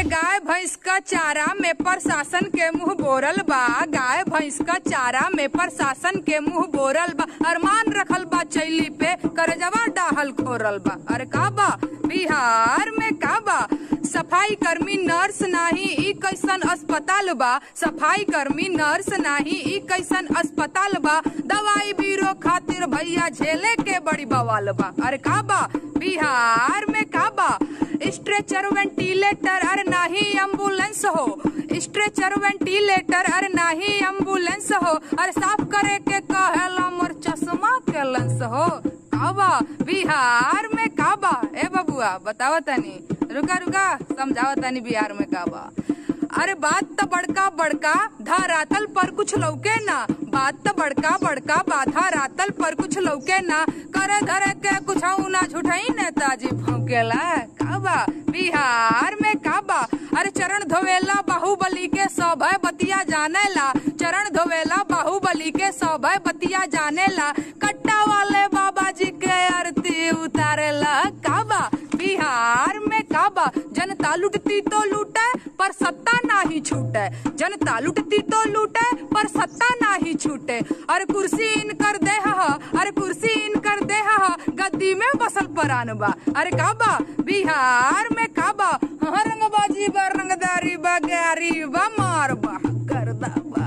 गाय भैंस का चारा में प्रशासन के मुंह बोरल बा गाय भैंस का चारा में प्रशासन के मुंह बोरल बा अरमान रखल बा चैली पे करजवा डाहल खोरल बा अरे का बा बिहार में का बा सफाई कर्मी नर्स नाही ई कैसन अस्पताल बा सफाई कर्मी नर्स नाही ई कैसन अस्पताल बा दवाई बीरो खातिर भैया झेले के बड़ी बवाल बा अरे का बा बिहार में का बा स्ट्रेचर वेंटिलेटर अरे नाही एम्बुलेंस हो स्ट्रेचर वेंटिलेटर अरे नाही एम्बुलेंस हो अरे साफ करे के कहेला मोर चश्मा के लेंस हो काबा बिहार में काबा ए बबुआ बतावा तनी रुका रुका समझावा तनी बिहार में काबा अरे बात तो बड़का बड़का धरातल पर कुछ लौके ना बात तो बड़का बड़का बाधा रातल पर कुछ लौके ना करे धरे के कुछ ना झूठाई नेताजी भौकेला काबा बिहार में काबा अरे चरण धोवेला बाहुबली के सभय बतिया जानेला चरण धोवेला बाहुबली के सभय बतिया जानेला कट्टा वाले बाबा जी के आरती उतारेला काबा बिहार में काबा जनता लुटती तो लूटे पर सत्ता नाही छूटे जनता लुटती तो लूटे पर सत्ता नाही छूटे अरे कुर्सी इनकर दे हा अरे कुर्सी इनकर दे हा गद्दी में बसल परान बा अरे काबा बिहार में काबा हाँ रंगबाजी बा रंगदारी बा गारी बा मार बा करदा बा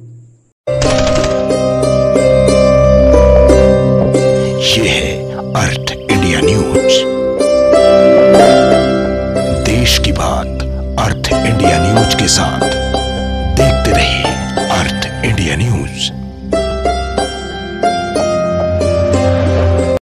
ये है अर्थ इंडिया न्यूज देश की बात अर्थ इंडिया न्यूज के साथ देखते रहिए अर्थ इंडिया न्यूज